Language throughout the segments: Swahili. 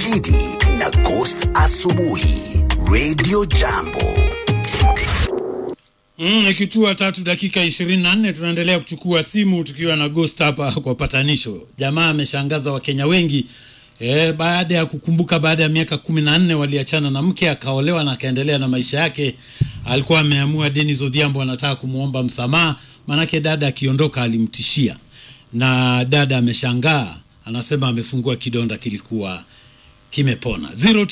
Gidi na Ghost Asubuhi Radio Jambo. Mm, ikitua tatu dakika ishirini na nne tunaendelea kuchukua simu tukiwa na Ghost hapa kwa patanisho. Jamaa ameshangaza Wakenya wengi e, baada ya kukumbuka baada ya miaka kumi na nne waliachana na mke akaolewa na akaendelea na maisha yake. Alikuwa ameamua Denis Odhiambo anataka kumwomba msamaha, maanake dada akiondoka alimtishia, na dada ameshangaa, anasema amefungua kidonda kilikuwa kimepona.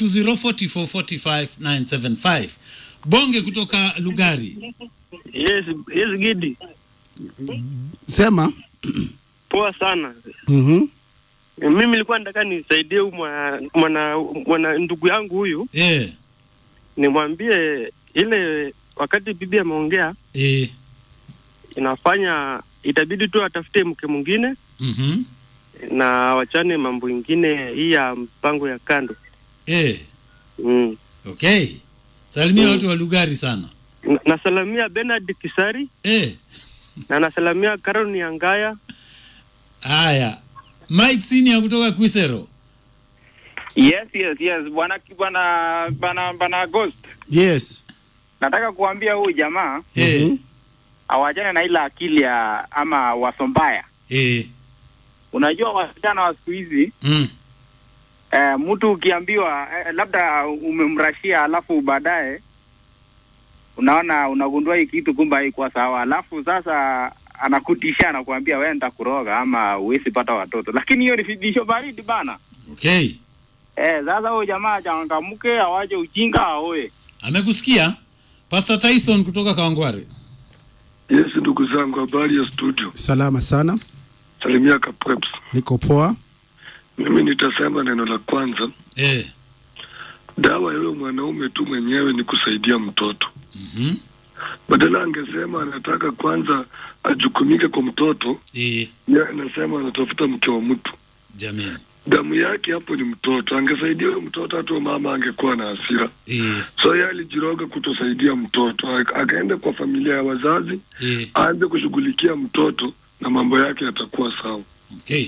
0204445975 Bonge kutoka Lugari. Yes, yes Gidi. Sema. Poa sana. Mhm. Mimi nilikuwa nataka nisaidie huyu mwana, mwana, mwana ndugu yangu huyu Eh, nimwambie ile wakati bibi ameongea eh, inafanya itabidi tu atafute mke mwingine mhm, na wachane mambo ingine hii ya mpango ya kando. eh, Mm. okay. Salimia Mm. watu wa Lugari sana. Na- Nasalamia Bernard Kisari Eh, na nasalamia Caroline Angaya. haya. Mike Senior kutoka Kwisero. Yes, yes, yes. Bwana bwana bwana bwana Ghost. Yes. Nataka kuambia huyu jamaa Eh, Mhm. awachane na ile akili ya ama wasombaya. eh, Unajua wasichana wa siku hizi mm, eh, mtu ukiambiwa eh, labda umemrashia alafu baadaye unaona unagundua hii kitu kumbe haikuwa sawa, alafu sasa anakutisha anakuambia wewe nitakuroga ama huwezi pata watoto, lakini hiyo ni vitisho baridi bana. okay. Eh, sasa huyu jamaa achangamke, awache ujinga, aoe. Amekusikia Pastor Tyson kutoka Kawangware. Yes, ndugu zangu, habari ya studio. Salama sana. Salimia Kapreps. Niko poa. Mimi nitasema neno la kwanza, Eh, dawa ya huyo mwanaume tu mwenyewe ni kusaidia mtoto. mhm, Badala angesema anataka kwanza ajukumike kwa mtoto, eh, yeye anasema anatafuta mke wa mtu. jamani. Damu yake hapo ni mtoto. Angesaidia huyo mtoto, hata huyo mama angekuwa na hasira. Eh, So yeye alijiroga kutosaidia mtoto, Aka- akaenda kwa familia ya wazazi, eh, aanze kushughulikia mtoto na mambo yake yatakuwa sawa. okay.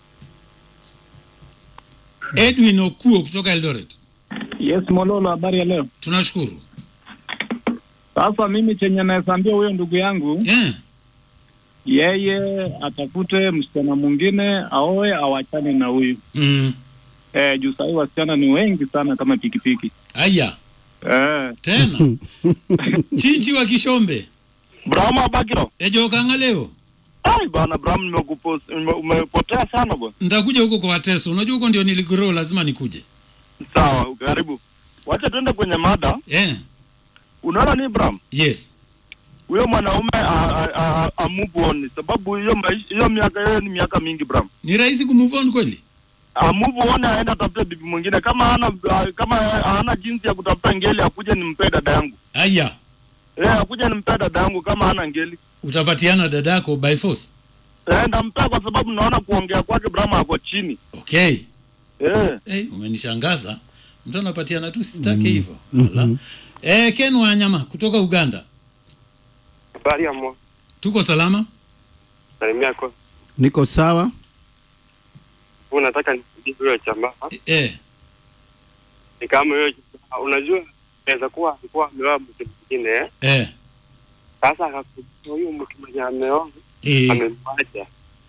Edwin Okuo kutoka Eldoret. Yes, Mololo, habari ya leo. Tunashukuru. Sasa mimi chenye naesambia huyo ndugu yangu, Eh, yeye atafute msichana mwingine aoe, awachane na huyu mm, eh, juu sahii wasichana ni wengi sana kama pikipiki aya eh. tena chichi wa Kishombe Brahma Abakiro. ejo kanga leo Ai bana Brahma nimekupos ume- umepotea sana bwana. nitakuja huko kwa Wateso. Unajua huko ndio niligrow, lazima nikuje. Sawa, karibu. Wacha tuende kwenye mada. Eh, Unaona ni Brahma? yes. huyo mwanaume a- a- a- a move on sababu hiyo maisha- hiyo miaka yeye ni miaka mingi bram Ni rahisi kumove on kweli? a move on aenda tafute bibi mwingine kama hana kama hana jinsi ya kutafuta ngeli akuje nimpe dada yangu Aya, eh akuje nimpe dada yangu kama hana ngeli utapatiana dadako by force. eh ndampea kwa sababu naona kuongea kwake bram ako chini Okay. eh Hey, umenishangaza. Mtu anapatiana tu sitake hivyo. Wala. Eh, Ken Wanyama kutoka Uganda. habari ya mwa Tuko salama? salimia kwa Niko sawa. unataka nisaidie huyo jamaa Eh, ni kama huyo jamaa, unajua inaweza kuwa alikuwa ameoa mke mwingine eh eh, sasa akakuta huyu mke mwenye ameoa eh, amemwacha.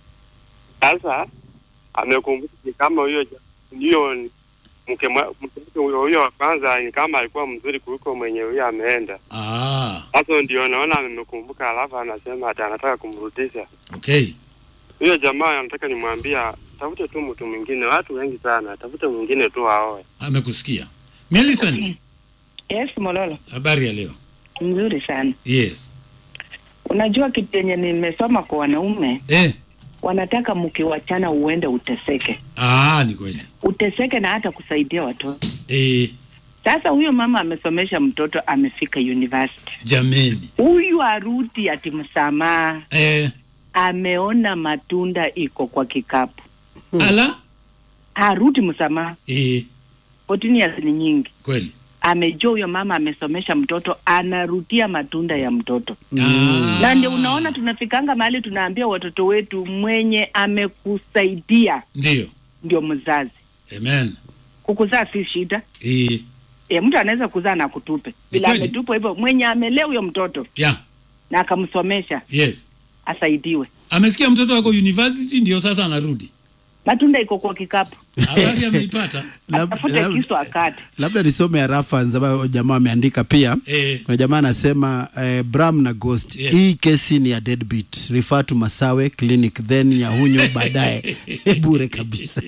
Sasa amekumbuka ni kama huyo ja- huyo ni mke mwa- mke wake huyo huyo wa kwanza ni kama alikuwa mzuri kuliko mwenye huyo ameenda. ah, Sasa ndio naona amekumbuka, alafu anasema ati anataka kumrudisha okay. huyo jamaa. Anataka nimwambia tafute tu mtu mwingine, watu wengi sana, tafute mwingine tu aoe. Amekusikia. Millicent, Yes, Mololo, habari ya leo? mzuri sana. Yes. Unajua kitu yenye nimesoma kwa wanaume, Eh, wanataka mkiwachana uende uteseke, ah, ni kweli. uteseke na hata kusaidia watoto. Eh, Sasa huyo mama amesomesha mtoto, amefika university, jameni. huyu arudi ati msamaha, Eh, ameona matunda iko kwa kikapu, ala? arudi msamaha. Eh, 14 years ni nyingi. kweli. Amejua huyo mama amesomesha mtoto, anarudia matunda ya mtoto. Ah. na ndio unaona tunafikanga mahali tunaambia watoto wetu mwenye amekusaidia Ndio. ndio mzazi Amen. kukuzaa si shida Eh, e, mtu anaweza kuzaa na kutupe bila kweli. ametupwa hivyo mwenye amelea huyo mtoto yeah, na akamsomesha yes. asaidiwe Amesikia mtoto wako university ndio sasa anarudi. matunda iko kwa kikapu Habari ameipata. Lab- atafute lab- kisu akate labda nisome harafa ambayo jamaa ameandika pia Eh. kuna jamaa anasema eh, bram na ghost Yes. hii kesi ni ya deadbeat refer to masawe clinic then nyahunyo baadaye bure kabisa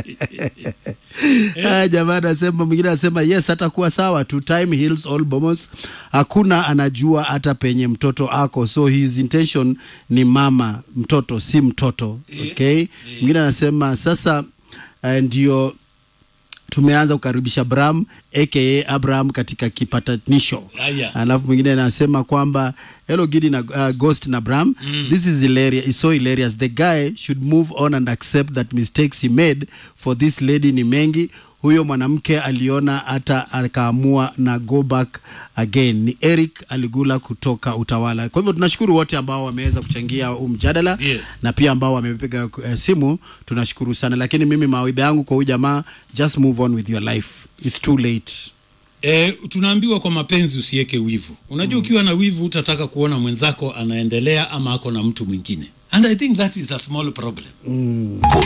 Haya, jamaa anasema mwingine anasema yes atakuwa sawa tu time heals all bomos hakuna anajua hata penye mtoto ako so his intention ni mama mtoto si mtoto okay mwingine anasema sasa uh, ndio tumeanza kukaribisha Bram aka Abraham katika kipatanisho. Aya. Alafu mwingine anasema kwamba hello Gidi na uh, Ghost na Bram mm. this is hilarious, it's so hilarious. The guy should move on and accept that mistakes he made for this lady ni mengi. Huyo mwanamke aliona hata akaamua na go back again. Ni Eric Aligula kutoka Utawala. Kwa hivyo tunashukuru wote ambao wameweza kuchangia huu mjadala Yes. na pia ambao wamepiga uh, simu tunashukuru sana lakini mimi mawaidha yangu kwa huyu jamaa just move on with your life it's too late E, tunaambiwa kwa mapenzi usiweke wivu. Unajua ukiwa na wivu utataka kuona mwenzako anaendelea ama ako na mtu mwingine. And I think that is a small problem.